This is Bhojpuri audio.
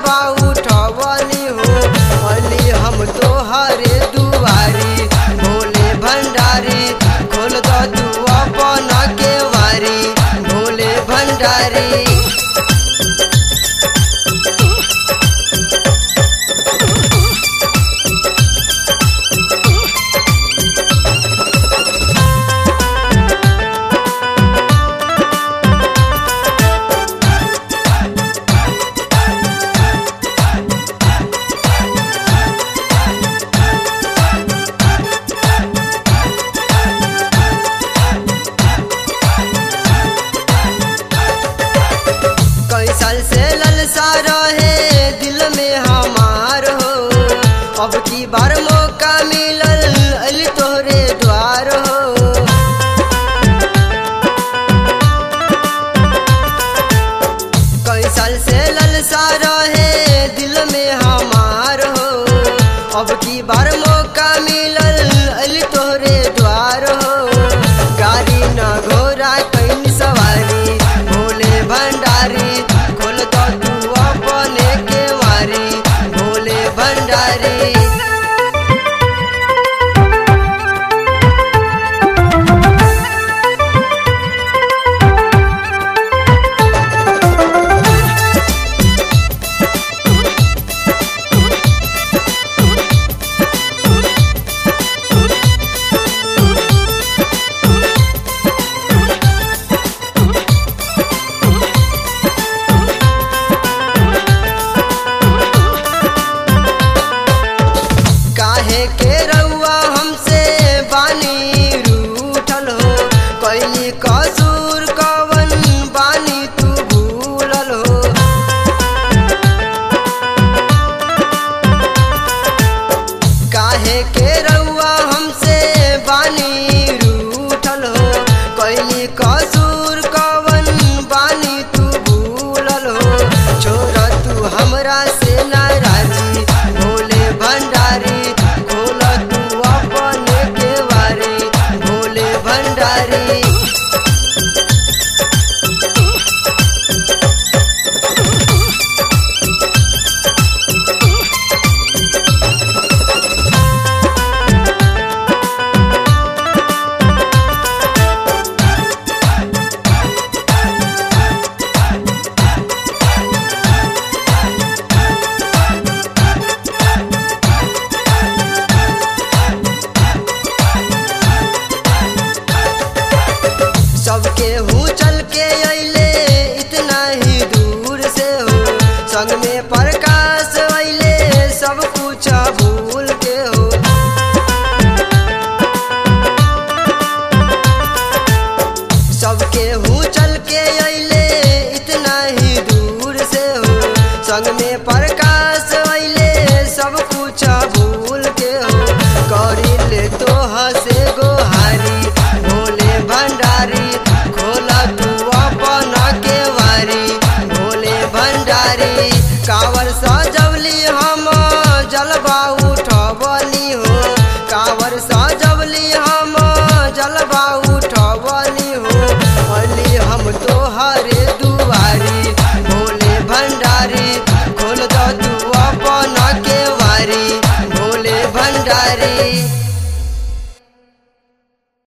जलवा उठवली हो अली हम तोहरे दुआरी भोले भंडारी खोल दो तू अपन के वारी भोले भंडारी कई साल से ललसा रहे दिल में हमार हो अब की बार मौका मिलल अली तोहरे द्वार हो कई साल से ललसा रहे दिल में हमार हो अब की बार मौका मिलल अली तोहरे द्वार हो गाड़ी न घोड़ा कैन सवारी भोले भंडारी खोल दो तू अपने के वारी भोले भंडारी काहे के रउआ हमसे बानी रूठल हो कैली कसूर कवन बानी तू भूलल हो काहे के रउआ हमसे बानी रूठल हो कैली कसूर कवन बानी तू भूलल हो छोड़ तू हमरा से नाराजी भोले भंडारी खोल तू अपने के वारी भोले भंडारी सबके हूँ चल के अइले इतना ही दूर से हो संग में प्रकाश अइले